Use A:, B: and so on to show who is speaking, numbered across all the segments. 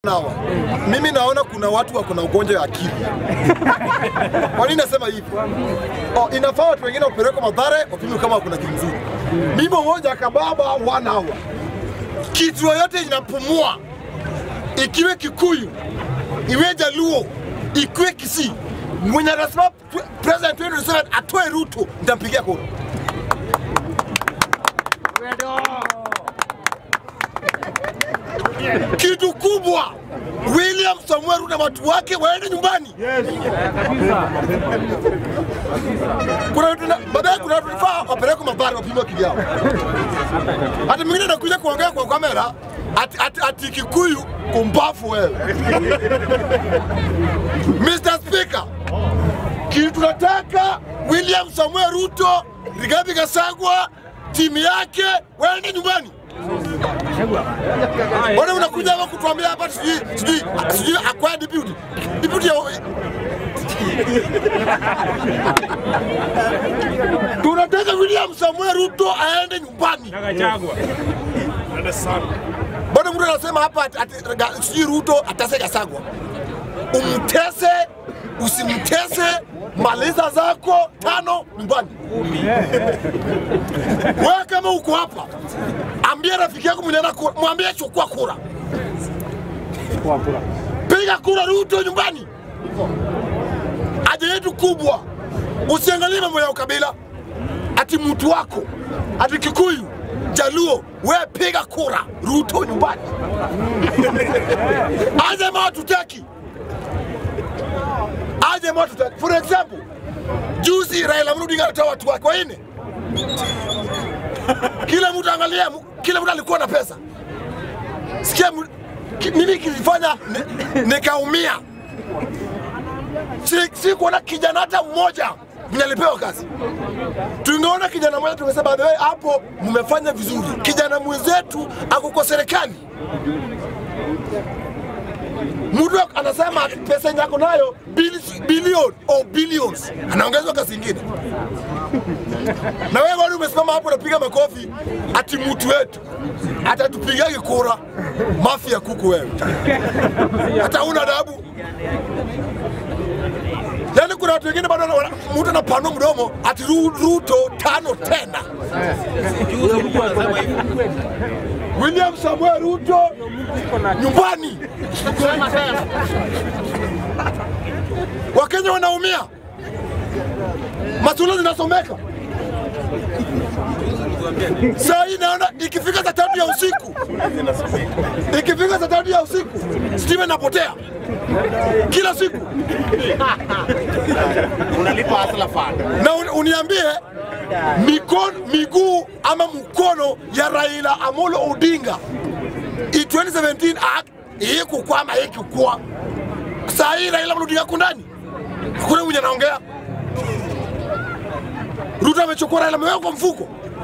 A: hawa. Mimi naona kuna watu wako na ugonjwa wa akili. Kwa nini nasema hivi? Oh, inafaa watu wengine wapelekwe Mathare wapimwe kama kuna akili nzuri. Mimi mmoja kababa one hour. Kitu yoyote inapumua ikiwe Kikuyu, iwe Jaluo, ikiwe Kisii, mwenye anasema pre- president 2027 atoe Ruto, nitampigia kura. Kitu kubwa, William Samuel Ruto na watu wake waende nyumbani. Kuna watu na- baadaye kuna watu nafaa wapelekwe Mathare wapimwe akili yao. Hata mwingine anakuja kuongea kwa kamera ati, ati, ati Kikuyu kumbafu wewe. Mr. Speaker, kitu tunataka William Samuel Ruto, Rigathi Gachagua, timu yake waende nyumbani. Mbona unakuja hapa kutuambia hapa sijui sijui sijui acquire deputy deputy ya tunataka William Samuel Ruto aende nyumbani. Bado mtu anasema hapa ati- ati- ga- sijui Ruto atase Gachagua. Umtese, usimtese, maliza zako tano nyumbani. Wewe kama uko hapa, ambia rafiki yako mwenye ana kura, mwambie chukua kura, piga kura Ruto nyumbani. Haja yetu kubwa, usiangalie mambo ya ukabila, ati mtu wako ati Kikuyu, Jaluo, we piga kura Ruto nyumbani. Aje ma tutaki, aje ma tutaki. For example, juzi Raila Amolo Odinga alitoa watu wake wanne, kila mtu angalia, kila mtu alikuwa na pesa. Sikia mu- ki- mimi kilifanya ni- nikaumia, si, si kuona kijana hata mmoja mwenye alipewa kazi tungeona kijana mmoja tungesema by the way, hapo mmefanya vizuri. Kijana mwenzetu ako kwa serikali, mtu anasema ati pesa yenye ako nayo bili- bilioni au billions, anaongezwa kazi ingine, na wewe bado umesimama hapo unapiga makofi ati mtu wetu atatupigaje kura? Mafi ya kuku wewe, hata una adabu. Yaani kuna watu wengine bado wana- mtu anapanua mdomo ati Ru- Ruto tano tena. William Samuel Ruto nyumbani. Wakenya wanaumia, masuala zinasomeka. Saa hii naona ikifika saa tatu ya usiku, ikifika saa tatu ya usiku stima inapotea kila siku.
B: unalipa hasla fund.
A: na un, uniambie mikono, miguu ama mkono ya Raila Amolo Odinga i 2017 act hii kukwama hii kukua. Saa hii Raila Amolo Odinga kundani, hakuna mwenye anaongea. Ruto amechukua Raila ameweka kwa mfuko,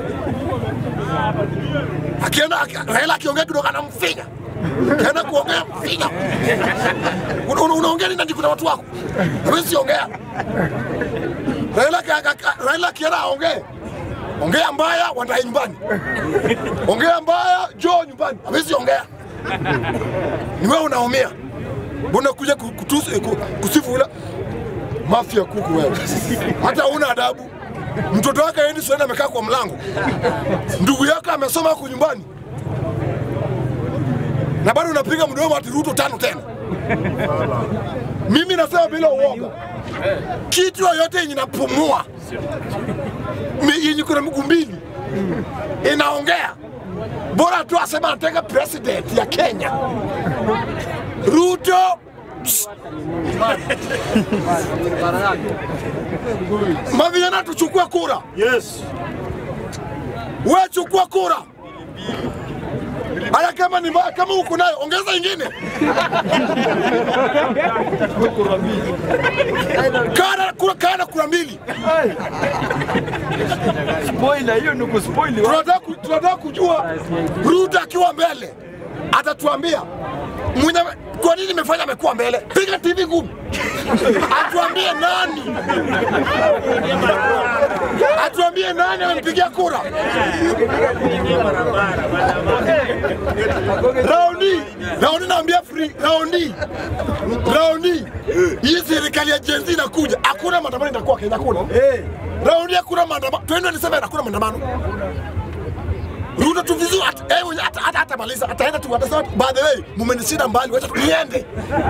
A: akienda aki, Raila akiongea kidogo anamfinya Kaenda kuongea mfinya. Una- una- Unaongea nini? Kuna watu wako, hawezi ongea. Raila ka- ka- ka- Raila akienda aongee, ongea mbaya wandae nyumbani, ongea mbaya jo nyumbani, hawezi ongea. Ni wewe unaumia, mbona kuja ku- kutusi- ku- kusifu ula mafia kuku wewe, hata una adabu. Mtoto wake aendi shuleni amekaa kwa mlango, ndugu yako amesoma huko nyumbani, na bado unapiga mdomo ati Ruto tano tena. Mimi nasema bila uoga, kitu yoyote yenye inapumua mi- yenye kuna miguu mbili inaongea, bora tu asema anataka president ya Kenya. Ruto psst. mavijana tuchukue kura,
B: Yes.
A: we chukua kura. Haya, kama ni mbaya, kama uko nayo ongeza ingine. Kana kura, kana kura mbili.
C: Spoiler, hiyo ni kuspoili watu.
A: tunataka ku- tunataka kujua Ruto akiwa mbele atatuambia mwenye kwa nini imefanya amekuwa mbele. Piga TV ngumu, atuambie nani, atuambie nani amempigia kura raundi raundi, naambia free raundi raundi, hii serikali ya Gen Z inakuja, hakuna maandamano itakuwa Kenya, hakuna raundi, hakuna maandamano 2027 hakuna maandamano. Ruto tu vizuri hata eh, mwenye- hata hata hata maliza ataenda tu atasema by the way mumenishinda mbali, wacha tu niende.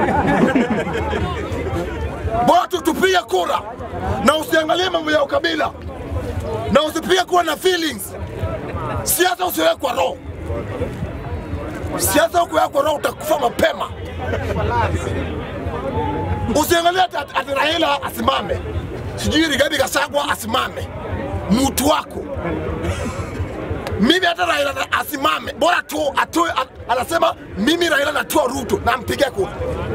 A: Bora tu tupige kura na usiangalie mambo ya ukabila na usipige kura na feelings. Siasa usiweke kwa roho, siasa ukiweka kwa roho utakufa mapema. Usiangalie ati ati- ati Raila asimame, sijui Rigathi Gachagua asimame, mtu wako mimi hata Raila na- asimame, bora tu atoe, a- anasema mimi Raila natoa Ruto na mpige kura.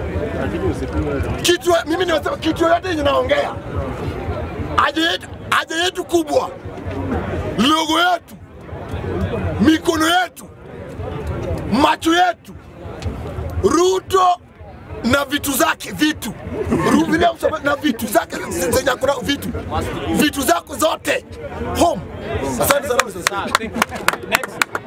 A: Kitu mimi nimesema kitu yote yenye naongea, haja yetu, haja yetu kubwa, logo yetu, mikono yetu, macho yetu, Ruto na vitu zake vitu Ru- William Samoei na vitu zake zenye kuna vitu vitu zako zote home. Asante sana Mr. Speaker.
B: Next.